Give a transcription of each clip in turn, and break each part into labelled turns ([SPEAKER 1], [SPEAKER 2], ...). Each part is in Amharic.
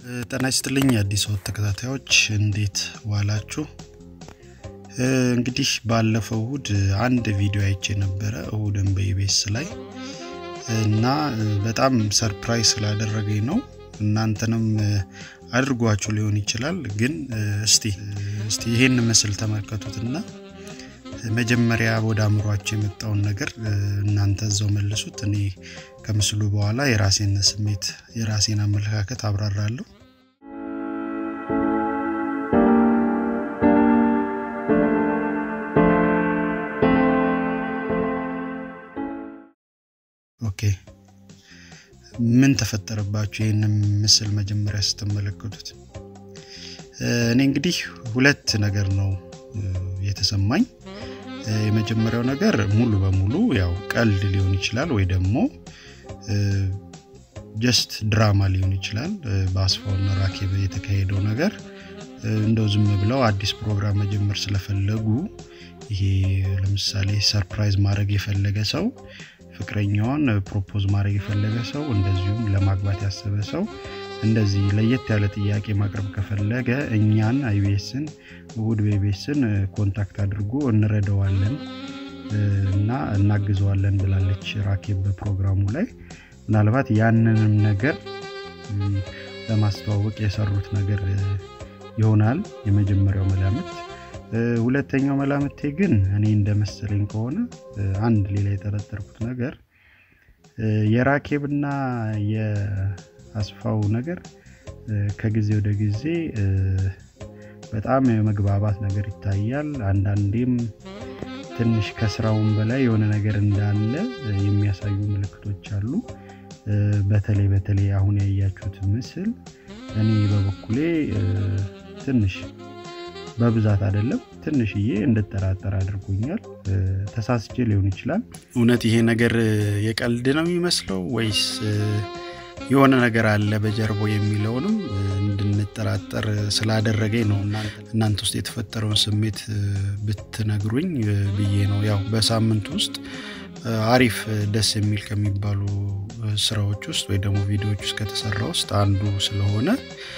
[SPEAKER 1] ጤና ይስጥልኝ የአዲስ ወት ተከታታዮች እንዴት ዋላችሁ? እንግዲህ ባለፈው እሁድ አንድ ቪዲዮ አይቼ ነበረ እሁድን በኢቤስ ላይ እና በጣም ሰርፕራይዝ ስላደረገኝ ነው። እናንተንም አድርጓችሁ ሊሆን ይችላል። ግን እስቲ እስቲ ይሄን ምስል ተመልከቱትና መጀመሪያ ወደ አእምሯቸው የመጣውን ነገር እናንተ እዛው መልሱት። እኔ ከምስሉ በኋላ የራሴን ስሜት የራሴን አመለካከት አብራራለሁ። ኦኬ ምን ተፈጠረባችሁ? ይህንን ምስል መጀመሪያ ስትመለከቱት እኔ እንግዲህ ሁለት ነገር ነው የተሰማኝ። የመጀመሪያው ነገር ሙሉ በሙሉ ያው ቀልድ ሊሆን ይችላል ወይ ደግሞ ጀስት ድራማ ሊሆን ይችላል። በአስፋውና ራኬብ የተካሄደው ነገር እንደው ዝም ብለው አዲስ ፕሮግራም መጀመር ስለፈለጉ ይሄ ለምሳሌ ሰርፕራይዝ ማድረግ የፈለገ ሰው ፍቅረኛዋን ፕሮፖዝ ማድረግ የፈለገ ሰው እንደዚሁም ለማግባት ያሰበ ሰው እንደዚህ ለየት ያለ ጥያቄ ማቅረብ ከፈለገ እኛን አይቤስን እሁድ በኢቤስን ኮንታክት አድርጎ እንረዳዋለን እና እናግዘዋለን ብላለች ራኬብ በፕሮግራሙ ላይ። ምናልባት ያንንም ነገር ለማስተዋወቅ የሰሩት ነገር ይሆናል የመጀመሪያው መላምት። ሁለተኛው መላምቴ ግን እኔ እንደመሰለኝ ከሆነ አንድ ሌላ የጠረጠርኩት ነገር የራኬብና የአስፋው ነገር ከጊዜ ወደ ጊዜ በጣም የመግባባት ነገር ይታያል። አንዳንዴም ትንሽ ከስራውን በላይ የሆነ ነገር እንዳለ የሚያሳዩ ምልክቶች አሉ። በተለይ በተለይ አሁን ያያችሁት ምስል እኔ በበኩሌ ትንሽ በብዛት አይደለም ትንሽዬ እንድጠራጠር አድርጎኛል። ተሳስቼ ሊሆን ይችላል። እውነት ይሄ ነገር የቀልድ ነው የሚመስለው ወይስ የሆነ ነገር አለ በጀርባው የሚለውንም እንድንጠራጠር ስላደረገኝ ነው። እናንተ ውስጥ የተፈጠረውን ስሜት ብትነግሩኝ ብዬ ነው። ያው በሳምንት ውስጥ አሪፍ ደስ የሚል ከሚባሉ ስራዎች ውስጥ ወይ ደግሞ ቪዲዮዎች ውስጥ ከተሰራ ውስጥ አንዱ ስለሆነ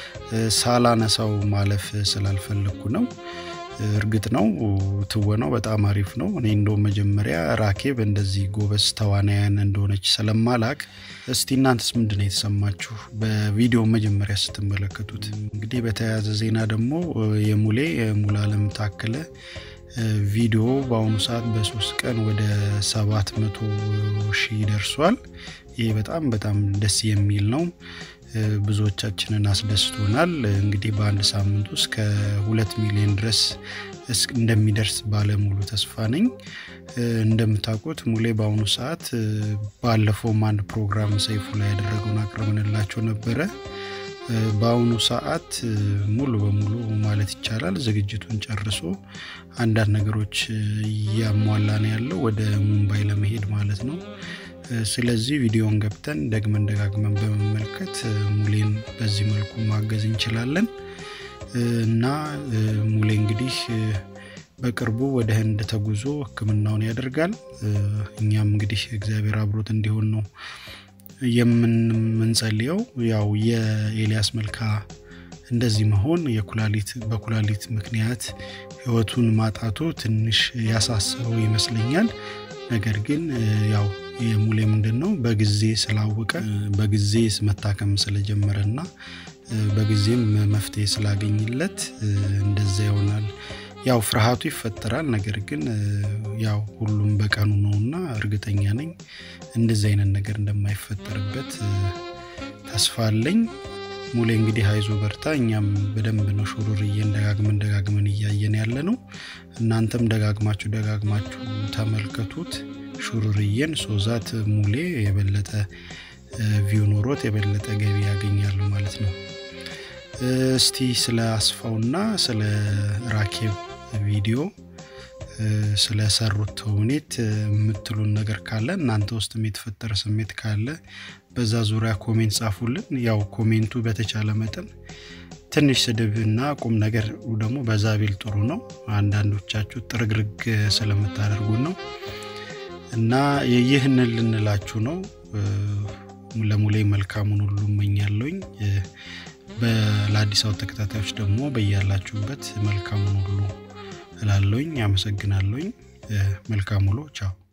[SPEAKER 1] ሳላነሳው ማለፍ ስላልፈለግኩ ነው። እርግጥ ነው ትወናው በጣም አሪፍ ነው። እኔ እንደውም መጀመሪያ ራኬብ እንደዚህ ጎበዝ ተዋናያን እንደሆነች ስለማላቅ፣ እስቲ እናንተስ ምንድን ነው የተሰማችሁ በቪዲዮ መጀመሪያ ስትመለከቱት? እንግዲህ በተያያዘ ዜና ደግሞ የሙሌ ሙሉዓለም ታከለ ቪዲዮ በአሁኑ ሰዓት በሶስት ቀን ወደ ሰባት መቶ ሺህ ደርሷል። ይህ በጣም በጣም ደስ የሚል ነው። ብዙዎቻችንን አስደስቶናል። እንግዲህ በአንድ ሳምንት ውስጥ ከሁለት ሚሊዮን ድረስ እንደሚደርስ ባለሙሉ ተስፋ ነኝ። እንደምታውቁት ሙሌ በአሁኑ ሰዓት ባለፈውም አንድ ፕሮግራም ሰይፉ ላይ ያደረገውን አቅርበንላቸው ነበረ። በአሁኑ ሰዓት ሙሉ በሙሉ ማለት ይቻላል ዝግጅቱን ጨርሶ አንዳንድ ነገሮች እያሟላ ነው ያለው ወደ ሙምባይ ለመሄድ ማለት ነው። ስለዚህ ቪዲዮን ገብተን ደግመን ደጋግመን በመመልከት ሙሌን በዚህ መልኩ ማገዝ እንችላለን እና ሙሌ እንግዲህ በቅርቡ ወደ ህንድ ተጉዞ ሕክምናውን ያደርጋል። እኛም እንግዲህ እግዚአብሔር አብሮት እንዲሆን ነው የምንጸልየው። ያው የኤልያስ መልካ እንደዚህ መሆን የኩላሊት በኩላሊት ምክንያት ህይወቱን ማጣቱ ትንሽ ያሳስበው ይመስለኛል። ነገር ግን ያው የሙሌ ምንድን ነው በጊዜ ስላወቀ በጊዜ መታከም ስለጀመረ እና በጊዜም መፍትሄ ስላገኝለት እንደዛ ይሆናል። ያው ፍርሃቱ ይፈጠራል። ነገር ግን ያው ሁሉም በቀኑ ነውና እርግጠኛ ነኝ እንደዚህ አይነት ነገር እንደማይፈጠርበት ተስፋ አለኝ። ሙሌ እንግዲህ አይዞ በርታ። እኛም በደንብ ነው ሹሩርዬን ደጋግመን ደጋግመን እያየን ያለ ነው። እናንተም ደጋግማችሁ ደጋግማችሁ ተመልከቱት ሹሩርዬን ሶዛት ሙሌ የበለጠ ቪው ኖሮት የበለጠ ገቢ ያገኛሉ ማለት ነው። እስቲ ስለ አስፋውና ስለ ራኬብ ቪዲዮ ስለሰሩት ተውኔት የምትሉን ነገር ካለ እናንተ ውስጥም የተፈጠረ ስሜት ካለ በዛ ዙሪያ ኮሜንት ጻፉልን። ያው ኮሜንቱ በተቻለ መጠን ትንሽ ስድብ እና ቁም ነገር ደግሞ በዛ ቢል ጥሩ ነው። አንዳንዶቻችሁ ጥርግርግ ስለምታደርጉን ነው እና ይህንን ልንላችሁ ነው። ለሙሌ መልካሙን ሁሉ እመኛለሁኝ። ለአዲስ አበባ ተከታታዮች ደግሞ በያላችሁበት መልካሙን ሁሉ እላለሁኝ። አመሰግናለሁኝ። መልካም ውሎ። ቻው